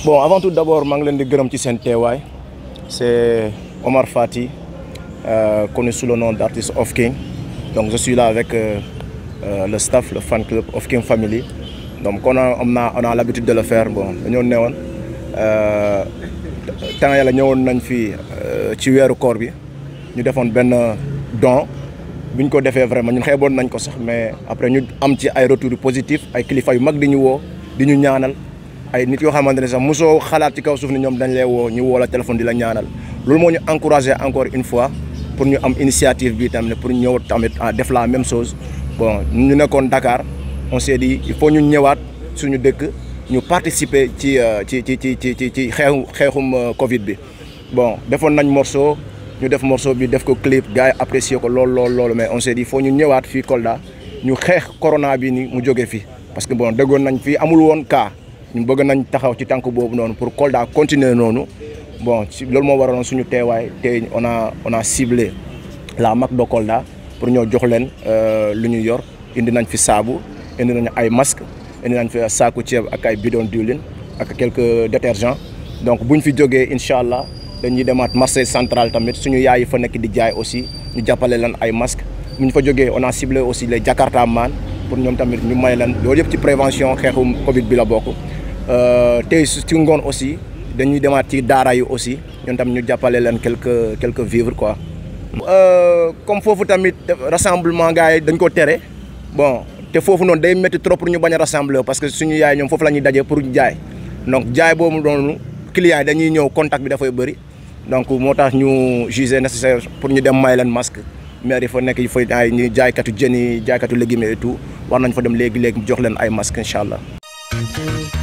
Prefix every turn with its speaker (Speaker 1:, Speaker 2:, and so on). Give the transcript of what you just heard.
Speaker 1: bon avant tout d'abord maa ngi leen di gërëm ci seen teewaay c'est Omar Fati euh, connu sous le nom d'artiste Of King donc je suis là avec euh, euh, le staff le fan club Of King Family donc on a on a on a l'habitude de le faire bon dañoo newoon temps yàlla ñëwoon nañ fi ci weeru koor bi ñu defoon benn don bi ñu ko defee vraiment ñun xeeboon nañ ko sax mais après ñu am ci ay retours positifs ay kilifa yu mag di ñu woo di ñu ñaanal ay nit yoo xamante ne sax mosoo xalaat ci kaw suuf ni ñoom dañ lay woo ñu woo la téléphone di la ñaanal loolu moo ñu encouragé encore une fois pour ñu am initiative bi tamit pour ñëw tamit à def la même chose bon ñu nekkoon Dakar on s'est dit il faut ñu ñëwaat suñu dëkk ñu participer ci ci ci ci ci ci ci xeexu xeexum Covid bi bon defoon nañ morceau ñu def morceau bi def ko clip gars yi apprécier ko lool lool loolu mais on s'est dit il faut ñu ñëwaat fii Kolda ñu xeex corona bi ni mu jóge fi parce que bon déggoon nañ fii amul woon cas ñu bëgg nañ taxaw ci tànk boobu noonu pour Kolda continuer noonu bon ci loolu moo waraloon suñu teewaay te on a on a ciblé la MAC de Kolda pour ñoo jox leen lu ñu yor indi nañ fi saabu indi nañ ay masque indi nañ fi saaku ceeb ak ay bidon diwlin ak quelques détergents donc buñ fi jógee incha allah dañuy demaat marché central tamit suñu yaay yi fa nekk di jaay aussi ñu jàppale leen ay masques bu ñu fa jógee on a ciblé aussi les Jakarta man pour ñoom tamit ñu may leen loolu yëpp ci prévention xeexum Covid bi la bokk. tey ci ngoon aussi dañuy demaat ci daara yi aussi ñoom tamit ñu jàppale leen quelques quelques vivres quoi. comme foofu tamit rassemblement gars yi dañ ko tere bon te foofu noonu day métti trop pour ñu bañ a rassembler parce que suñu yaay ñoom foofu la ñuy dajee pour jaay donc jaay boobu noonu clients yi dañuy ñëw contact bi dafay bëri. donc moo tax ñu jugé nécessaire pour ñu dem may leen masque maire yi fa nekk yi fa ay ñu jaaykatu jën yi jaaykatu légumes et tout war nañ fa dem léegi léegi jox leen ay masque incha allah.